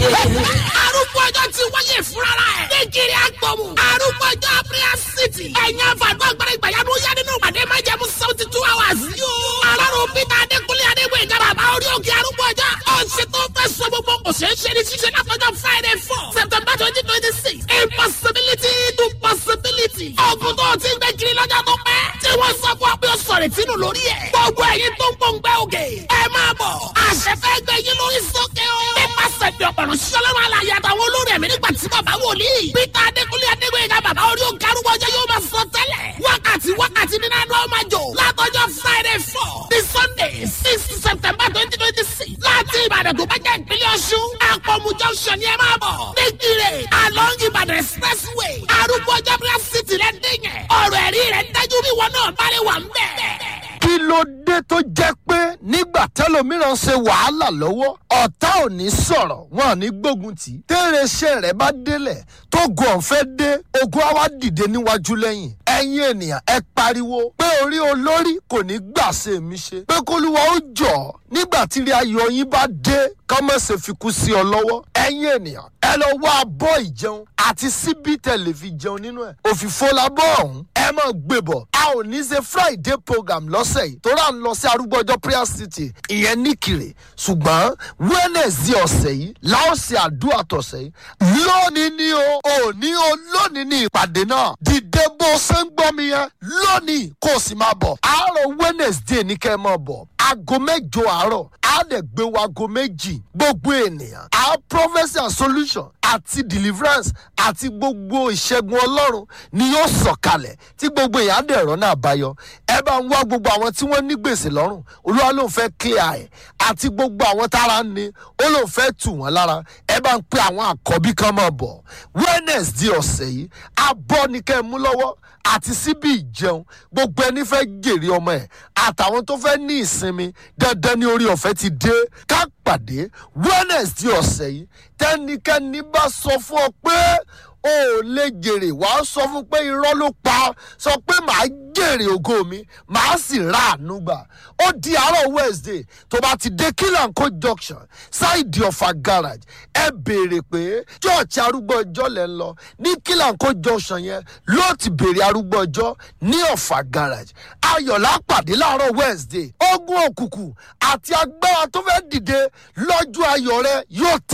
arúgbó ọjọ́ ti wáyé fúnra ẹ̀. nígiri agbọ̀mù. arúgbó ọjọ́ prayer city. ẹ̀yin àfàgbọ́ agbára ìgbàyàwó yá nínú ìpàdé máa jẹ́ mú seventy two hours. yóò. alárùn peter adékúnlé adégbè ìjọba àbá orí òkè arúgbó ọjọ́. ọ̀sẹ̀ tó fẹ́ sọ gbogbo kò ṣeé ṣe ní ṣíṣe látọjọ́ friday four september twenty twenty six. impossibility to possibility. ọ̀gùn tó ti ń gbé kiri lọ́jọ́ tó pẹ́. tí wọ́n sọ fún ọ pé ó sọ̀rọ̀ ìtinú lórí ẹ̀. gbogbo ẹ̀yin tó ń gbòǹgbẹ́ òkè. ẹ máa bọ̀. àṣẹ fẹ́ gbé yín lórí sókè o. nípasẹ̀ bí ọ̀pọ̀rọ̀ sọlọ́run alàyè àtàwọn olórí ẹ̀mí nígbà tí bàbá wòlíì. peter adékúnlé adégbèyìnká bàbá orí òkè arúgbó ọjọ́ yóò máa sọ tẹ́lẹ̀. wákàtí wákàtí nínú àná ọmọ jò. látọjọ́ friday four ní sunday six september twenty twenty six. láti ìbàdàn tó bá jẹ́ ìpínlẹ̀ ọ̀ṣun. àpọ̀mù junction ni ẹ máa bọ̀. nígbìrè along ìbàdàn expressway. arúgbó ọjọ́ prayer city rẹ̀ dín yẹn. ọ̀rọ̀ ẹ̀rí rẹ̀ dájú bí wọn náà bá lè wà ń bẹ̀ kí ló dé tó jẹ́ pé nígbà tẹ́lòmíràn ṣe wàhálà lọ́wọ́ ọ̀tá ò ní sọ̀rọ̀ wọn ò ní gbógun tì í tẹ́rẹ̀ṣẹ̀ rẹ̀ bá délẹ̀ tó gun ọ̀fẹ́ dé ogun á wá dìde níwájú lẹ́yìn ẹ̀yin ènìyàn ẹ pariwo pé orí olórí kò ní gbà ṣe mí ṣe pé kólúwa ó jọ̀ nígbà tí rí ayọ̀ yín bá dé kọ́mọ̀sẹ̀ fi kú sí ọ lọ́wọ́ ẹ̀yin ènìyàn ẹ lọ wá abọ́ ìjẹun àti síbí tẹ̀lé fi jẹun nínú ẹ̀ òfìfo labọ́ ọ̀hún ẹ mọ̀ gbé bọ̀ a ò ní ṣe friday program lọ́sẹ̀ yìí tó rà ń lọ sí arúgbó ọjọ́ prayer city ìyẹn nìkìrè ṣùgbọ́n wednesday ọ̀sẹ̀ yìí láò ṣe àdúrà tọ̀sẹ̀ yìí lónìí ni o òní o lónìí ni ìpàdé náà dìde bó ṣe ń gbọ́ mi yẹn lónìí kó o sì máa bọ̀ àárọ̀ wednesday ní kẹ́ ẹ máa bọ̀ aago mẹ́jọ àárọ̀ á dẹ̀ gbé wa aago méjì gbogbo ènìyàn á prophecy and solution àti deliverance àti gbogbo ìṣẹ́gun ọlọ́run ni yóò sọ̀kalẹ̀ tí gbogbo èèyàn á dẹ̀ rọ́nà àbáyọ ẹ bá ń wá gbogbo àwọn tí wọ́n ní gbèsè lọ́rùn olúwa ló ń fẹ́ clear ẹ̀ àti gbogbo àwọn tára ń ni ó ló ń fẹ́ tù wọ́n lára ẹ bá ń pe àwọn àkọ́bí kan máa bọ̀ wednesday ọ̀sẹ̀ yìí abọ́ ni kẹ́ ẹ mú lọ́wọ́ àti síbi ìjẹun gbogbo ẹni fẹ́ jèrè ọmọ ẹ̀ àtàwọn tó fẹ́ ní ìsinmi dandan ní orí ọ̀fẹ́ ti dé ká pàdé wednesday ọ̀sẹ̀ yìí tẹ́nikẹ́ni bá sọ fún ọ pé o ò lè jèrè wàá sọ fún pé irọ́ ló pa sọ pé màá jèrè ògo mi màá sì ra àánú gbà ó di àárọ̀ wednesday tó bá ti dé kílànkó junction ṣáìdì ọ̀fà garage ẹ béèrè pé church arúgbó ọjọ́ lẹ́ ń lọ ní kílànkó junction yẹn ló ti béèrè arúgbó ọjọ́ ní ọ̀fà garage ayọ̀lá pàdé láàárọ̀ wednesday ogun òkùnkùn àti agbára tó fẹ́ dìde lọ́jọ́ ayọ̀ rẹ yóò tẹ̀.